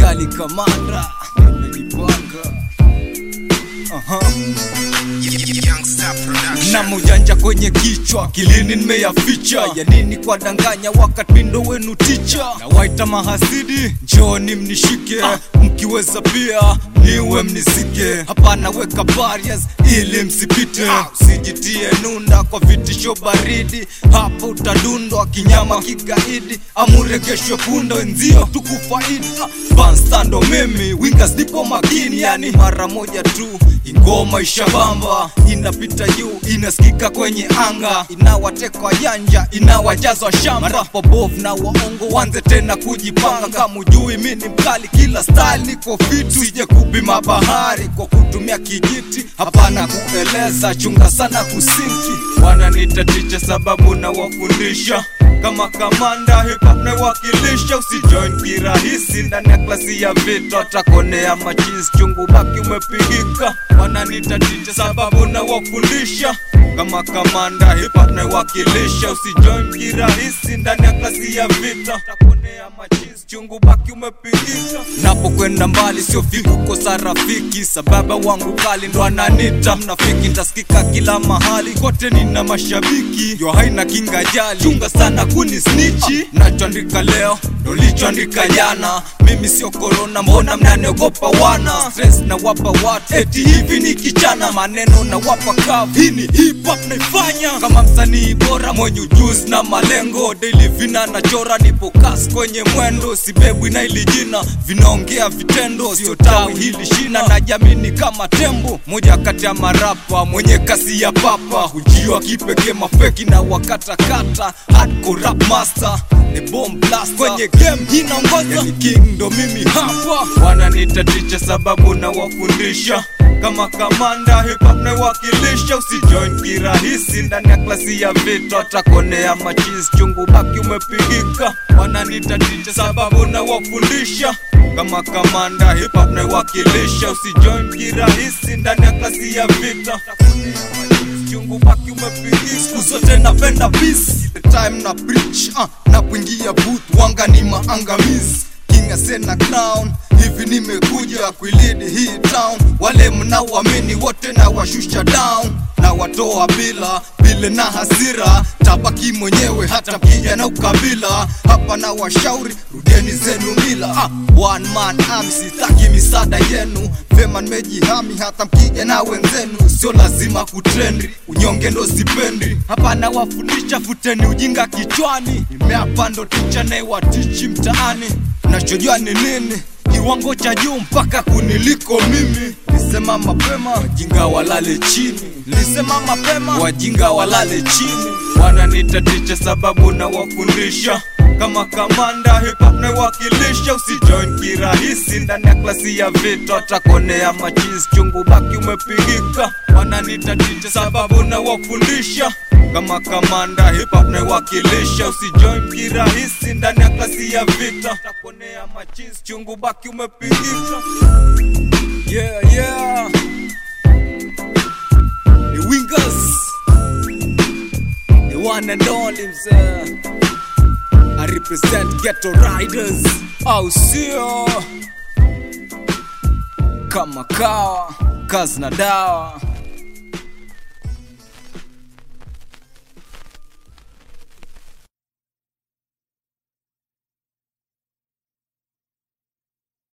kali kamanda nimejipanga Aha. na mujanja kwenye kichwa kilini nimeyaficha ya nini kwa danganya wakati mindo wenu ticha na waita mahasidi njoni mnishike mkiweza pia niwe mnizike hapana weka barriers ili msipite usijitie nunda kwa vitisho baridi hapo utadundwa kinyama kigaidi amuregeshwe punda wenzio tukufaidi banstando mimi wingas nipo makini yani mara moja tu ingoma ishabamba inapita juu inasikika kwenye anga inawatekwa janja inawajazwa shamba marapobovu na waongo wanze tena kujipanga kama ujui mi ni mkali kila style niko fit sije kupima bahari kwa kutumia kijiti hapana kueleza chunga sana kusinki wananitaticha sababu na wafundisha kama kamanda hip hop naiwakilisha usijoin kirahisi ndani ya klasi ya vita atakonea machis chungu baki umepigika wananitaticha sababu na wafundisha kama kamanda hip hop naiwakilisha usijoin kirahisi ndani ya klasi ya vita utakonea machis chungu baki umepigika napokwenda mbali sio fiku kosa rafiki sababa wangu kali ndo ananita mnafiki ntasikika kila mahali kote nina mashabiki yo haina kinga jali chunga sana kuni snichi nachoandika leo ndo lichoandika jana mimi sio korona mbona mnaniogopa wana stress na wapa watu eti hivi ni kichana maneno na wapa kavu hii ni hip hop naifanya kama msanii bora mwenye ujuzi na malengo daily vina nachora nipo kas kwenye mwendo sibebwi na ili jina vinaongea vitendo sio tawi hili shina na jamini kama tembo moja kati ya marapa mwenye kasi ya papa hujiwa kipekee mafeki na wakatakata hardcore rap master the bomb blast kwenye game inaongoza yani king ndo mimi hapa wananitaticha sababu na wafundisha kama kamanda hip hop naiwakilisha usijoin kirahisi ndani ya klasi ya vita atakonea machis chungu baki umepigika wananitaticha sababu na wafundisha kama kamanda hip hop naiwakilisha usijoin kirahisi ndani ya klasi ya vita utakonea machis chungu baki umepigika siku zote napenda peace the time na preach uh, na kuingia booth wanga ni maangamizi king asena crown hivi nimekuja kuilidi hii town wale mnaoamini wote na washusha down na watoa bila vile na hasira tabaki mwenyewe hata mkija na ukabila hapa na washauri rudeni zenu mila ah, one man army sitaki misada yenu vema nimejihami hata mkija na wenzenu sio lazima kutrendi unyonge ndo sipendi hapa na wafundisha futeni ujinga kichwani nimeapa ndo ticha naiwatichi mtaani nachojua ni nini kiwango cha juu mpaka kuniliko mimi lisema mapema wajinga walale chini lisema mapema wajinga walale chini wananitaticha sababu na wafundisha kama kamanda hip hop naiwakilisha usijoin kirahisi ndani ya klasi ya vita atakonea machis chungu baki umepigika wananitaticha sababu na wafundisha kama kamanda hip hop naiwakilisha usijoin kirahisi ndani ya klasi ya vita utakonea machis chungu baki umepigika yeah yeah the wingers the one and only mzee I represent ghetto riders au sio kama kawa kazi na dawa